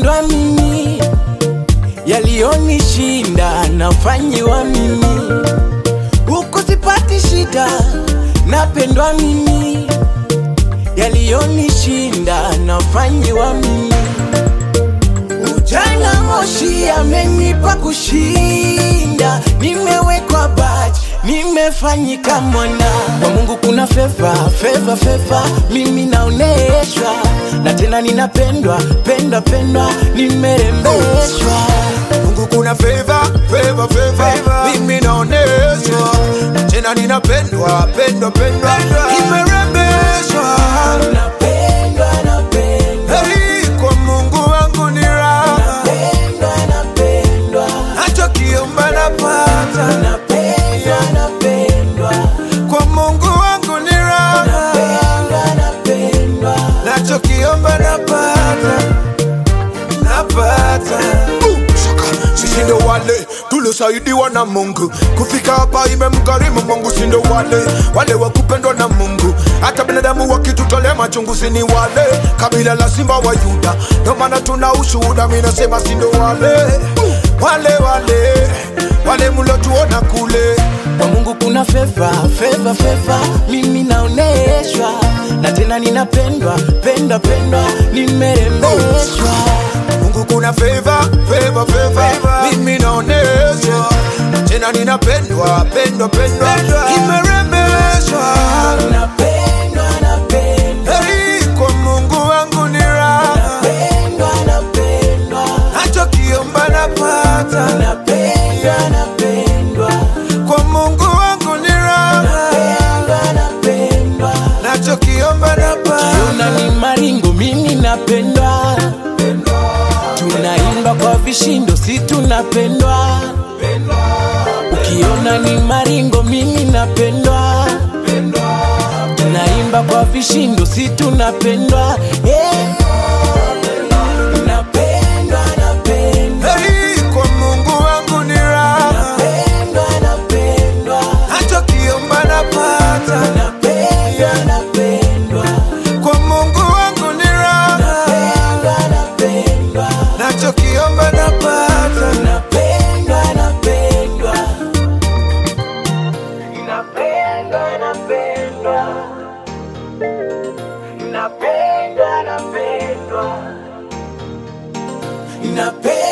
napendwa mimi, yaliyonishinda nafanyiwa mimi, huku sipati shida, napendwa mimi, yaliyonishinda nafanyiwa mimi. Ujana moshi amenipa kushinda, nimewekwa baji, nimefanyika mwana kwa Mungu. Kuna feva feva feva, mimi naoneshwa na tena ninapendwa pendwa pendwa, nimerembeshwa Mungu kuna favor, favor, favor. Mimi naoneshwa tena ninapendwa pendwa pendwa nimerembeshwa napendwa napendwa Hey, kwa Mungu wangu ni raha napendwa napendwa nachokiomba napata napendwa napendwa kwa Mungu wangu ni raha napendwa napendwa nachokiomba napata napata sisi ndo wale tuliosaidiwa na Mungu kufika hapa, imemgharimu Mungu. Si ndo wale wale wa kupendwa na Mungu, hata binadamu wakitutolea machungu, si ni wale kabila la simba wa Yuda, ndo maana tuna ushuhuda. Mimi nasema si ndo wale wale wale wale mlotuona kule kwa Mungu kuna feva feva feva, mimi naoneshwa na tena ninapendwa pendwa pendwa, nimerembeshwa Mungu kuna favor, favor, favor. Mimi naoneshwa tena ninapendwa pendwa pendwa nimerembeshwa napendwa napendwa Hey, kwa Mungu wangu ni raha pendwa napendwa nachokiomba napata napendwa napendwa kwa Mungu wangu ni raha pendwa napendwa nachokiomba napata Tuna ni maringo, mimi napendwa, tunaimba kwa vishindo, si tunapendwa. Ukiona ni maringo, mimi napendwa, tunaimba kwa vishindo, si tunapendwa. Eh. Napendwa, napendwa, Hey, kwa Mungu wangu ni raha napendwa, napendwa, nachokiomba napata napendwa, napendwa, kwa Mungu wangu ni raha napendwa, napendwa. nachokiomba napata Napendwa, napendwa. Napendwa, napendwa. Napendwa, napendwa. Napendwa.